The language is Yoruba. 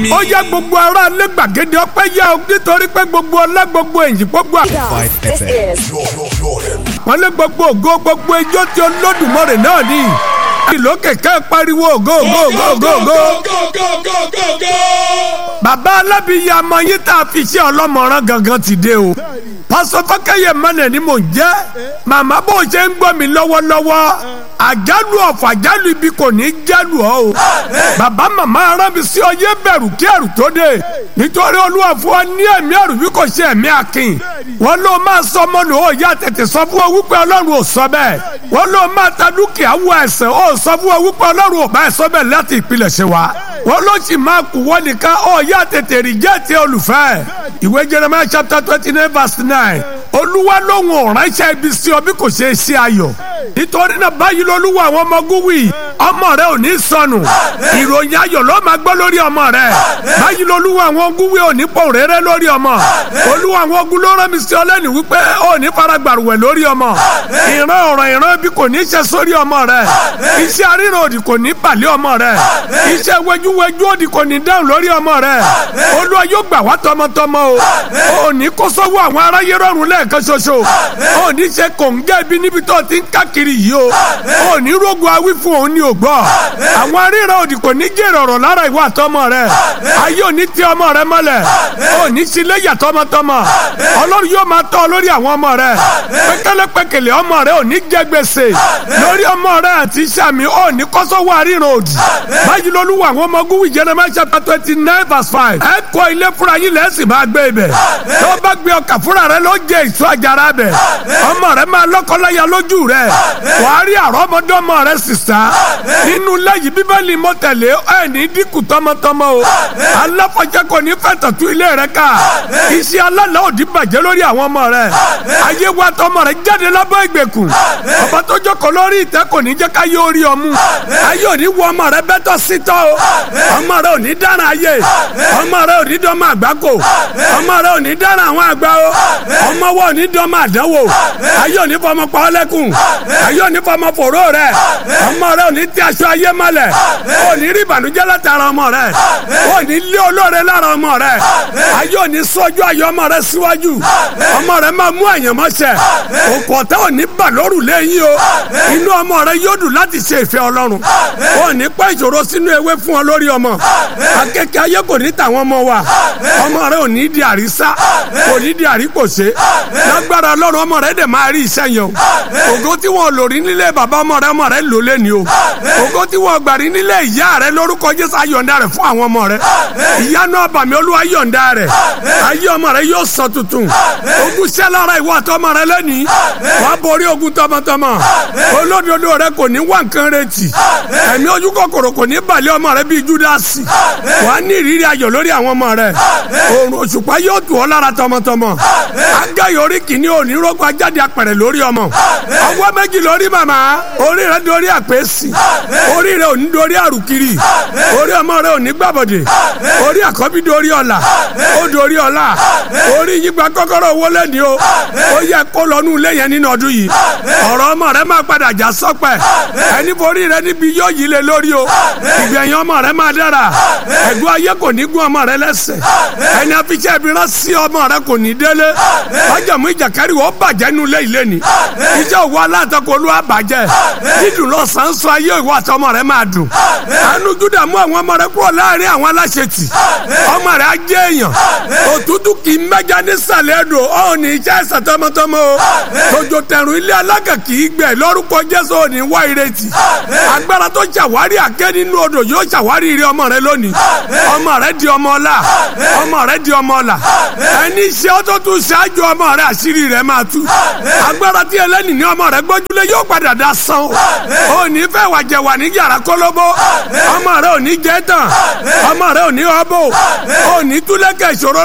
mi. ó yẹ gbogbo ará ilé gbàgede ọpẹ́ yá o nítorí pé gbogbo ọlá gbogbo èyí gbogbo This is wọn lé gbogbo ògo gbogbo ijó tí olódùmarè náà ní ìlú kẹ̀kẹ́ pariwo ògo ògo ògo ògo ògo. bàbá alábìyá ọmọ yín tá a fi ṣe ọlọ́mọràn gangan ti dé o pásọ fọkẹyẹ mọnà ni mò ń jẹ màmá bó ṣe ń gbọ́ mi lọ́wọ́lọ́wọ́ àjálù ọ̀fọ̀ àjálù ibi kò ní í jálù ọ́ o bàbá màmá arán mi sí ọyẹ bẹ̀rù kí ẹ̀rù tó dé nítorí olúwa fún ọ ní ẹ̀mí ẹ̀rù bí kò ṣe ẹ̀mí akin wọn ló máa sọ ọmọ lò ó yá tètè sọ fún ọ wípé ọlọ́run ò sọ bẹ́ẹ̀ wọn ló máa ta dúkìá wọ ẹ̀sẹ̀ ó sọ fún ọ wípé ọlọ́run ò bá ẹ̀ sọ bẹ́ẹ̀ láti ìpilẹ̀ ṣe wa wọn ló sì máa kú wọn nìkan ó yá tètè rí jẹ́ ti olùfẹ́ ìwé Jeremiah chapter twenty nine verse nine olúwa lóhùn ọ̀ránṣẹ́ ibi sí ọ bí kò ṣe é ṣe ayọ̀ nítorí náà báyìí lolúwa àwọn ọmọ ogun wí ọmọ rẹ ò ní sọnù ìròyìn ayọ̀ ló máa gbọ́ lórí ọmọ rẹ báyìí lolúwa àwọn ogun wí ò ní pọ̀ rẹ́rẹ́ lórí ọmọ olúwa àwọn ogun ló rán mi sí ọ lẹ́nu wípé ò ní faragbàrúwẹ̀ lórí ọmọ ìran ọ̀rọ̀ ìran ibi kò ní ṣe sórí ọmọ rẹ iṣẹ́ aríran òdì kò ní pàlẹ́ ọmọ rẹ iṣẹ́ wẹjúwẹjú òdì kò ní dáhùn lórí ọmọ rẹ olúwa yóò gbà wá tọmọtọmọ o ò ní kó sọ́wọ́ àwọn aráyé rọrùn lẹ́ẹ̀kan ṣoṣo ò ní ṣe kòǹgẹ́ ibi níbi tó ti ń káàkiri yìí o ò ní rógun awí fún òun ní ògbọ́ àwọn aríran òdì kò ní jèrè ọ̀rọ̀ lára ìwà àtọmọ rẹ ayé ò ní tẹ ọmọ rẹ mọ́lẹ̀ ò ní síléyà tọmọtọmọ ọlọ́run yóò máa tọ́ ọ lórí àwọn ọmọ rẹ pékélépékélé ọmọ rẹ ò ní jẹ gbèsè lórí ọmọ rẹ àti sàmì ò ní kọ́sọ́wọ́ aríran òdì báyìí lolúwa àwọn ọmọ ogun wí Jeremiah chapter twenty nine verse five ẹ kọ́ ilé fúnra yín lẹ́sìn máa gbé ibẹ̀ tó bá gbé ọkà fúnra rẹ ló jẹ èso àjàrà bẹ̀ ọmọ rẹ máa lọ́kọ́láya lójú rẹ wàá rí àrọ́mọdọ́mọ rẹ sísá nínú lẹ́yìn bíbélì mọ́tẹ̀lé ẹ̀ ní dínkù tọmọtọmọ o aláfọ̀jẹ́ kò ní fẹ́ tọ̀tún ilé rẹ ká iṣẹ́ alálà òdì bàjẹ́ lórí àwọn ọmọ rẹ ayé wa tọmọ rẹ jáde lábọ́ ìgbèkùn ọba tó jókòó lórí ìtẹ́ kò ní jẹ́ ká yé orí ọmú ayé òní wọ ọmọ rẹ bẹ́tọ̀ sítọ́ o ọmọ rẹ òní dára ayé ọmọ rẹ òní dọ́mọ àgbákò ọmọ rẹ òní dára àwọn àgbà o ọmọ wa òní dọ́mọ àdánwò ayé òní fọmọ pa ọ́ lẹ́kùn ayé òní fọmọ fòró rẹ ọmọ rẹ òní tí aṣọ ayé mọ́lẹ̀ òní rí ìbànújẹ́ látara ọmọ rẹ òní lé olóore lára ọmọ rẹ ayé òní sọ́jú ayé ọmọ rẹ síwájú ọmọ rẹ máa mú àyànmọ́ṣẹ́ òkò ọ̀tá òní bà lóru lẹ́yìn o inú ọmọ rẹ yóò dùn láti ṣe ìfẹ́ ọlọ́run òní pẹ́ ìṣòro sínú ewé fún ọ lórí ọmọ akẹ́kẹ́ ayé kò ní tàwọn ọmọ wa ọmọ rẹ ò ní di àrísá kò ní di àríkòṣe lágbára ọlọ́run ọmọ rẹ dẹ̀ máa rí iṣẹ́ yẹn o ògo tí wọn lò rí nílé bàbá ọmọ rẹ ọmọ rẹ lò lé ní o ògo tí wọn gbà rí nílé ìyá rẹ lórúkọ jésù ayọ̀ǹda rẹ fún àwọn ọmọ rẹ ìyanu àbàmì olúwa yọ̀ǹda rẹ ayé ọmọ rẹ yóò sọ tuntun ogun ṣẹ́ lára ìwọ àtọmọ rẹ lẹ́nìí wàá borí ogun tọmọtọmọ olódodo rẹ kò ní wá nǹkan retí ẹ̀mí ojú kòkòrò kò ní balẹ̀ ọmọ rẹ bíi júdásì wàá ní ìrírí ayọ̀ lórí àwọn ọmọ rẹ òrùn òṣùpá yóò tù ọ́ lára tọmọtọmọ agáyọ̀ orí kìíní òní rọ́gbà jáde apẹ̀rẹ̀ lórí ọmọ ọwọ́ méjì lórí màmá orí rẹ dorí àpèsì orí rẹ òní dorí àrùkiri orí ọmọ rẹ òní gbàbọ̀dè orí àkọ́bí dorí ọ̀la ó dorí ọ̀la orí yígba kọ́kọ́rọ́ owó lẹ́ni o ó yẹ kó lọ́nù lẹ́yìn nínú ọdún yìí ọ̀rọ̀ ọmọ rẹ máa padà já sọ́pẹ̀ ẹni forí rẹ níbi yóò yí lé lórí o ìgbẹ̀yìn ọmọ rẹ máa dára ẹ̀gbọ́n ayé kò ní gún ọmọ rẹ lẹ́sẹ̀ ẹni afiṣẹ́ ibi rán sí ọmọ rẹ kò ní délé ọjọ́mú ìjàkárí wọ́n bàjẹ́ nu lé ilé ni iṣẹ́ òwò aláǹtakò olúwa bàjẹ́ dídùn lọ sàn sọ ayé ìwọ àti ọmọ rẹ máa dùn àánú júdà mú àwọn ọmọ rẹ kúrò láàrin àwọn aláṣetì ọmọ rẹ á jẹ́ èèyàn òtútù kì í mẹ́ja nísàlẹ̀ ẹ̀dùn ọ̀ ní iṣẹ́ ẹ̀sẹ̀ tọmọtọmọ o tòjò tẹ̀rùn ilé alága kì í gbẹ lórúkọ jésù ò ní wá ìrètí agbára tó ṣàwárí àgẹ́ nínú odò yóò ṣàwárí ire ọmọ rẹ lónìí ọmọ rẹ di ọmọ ọlá ọmọ rẹ di ọmọ ọlá ẹni iṣẹ́ ọtọ́ tún ṣáájú ọmọ rẹ àṣírí rẹ máa tú agbára tí ẹlẹ́nì ní ọmọ rẹ gbójúlé yóò padà dá san o ò ní fẹ́ wàjẹ̀ wà ní yàrá kólóbó ọmọ rẹ ò ní jẹ́ tán ọmọ rẹ ò ní ọbọ̀ ò ní túlẹ̀kẹ̀ ìṣòro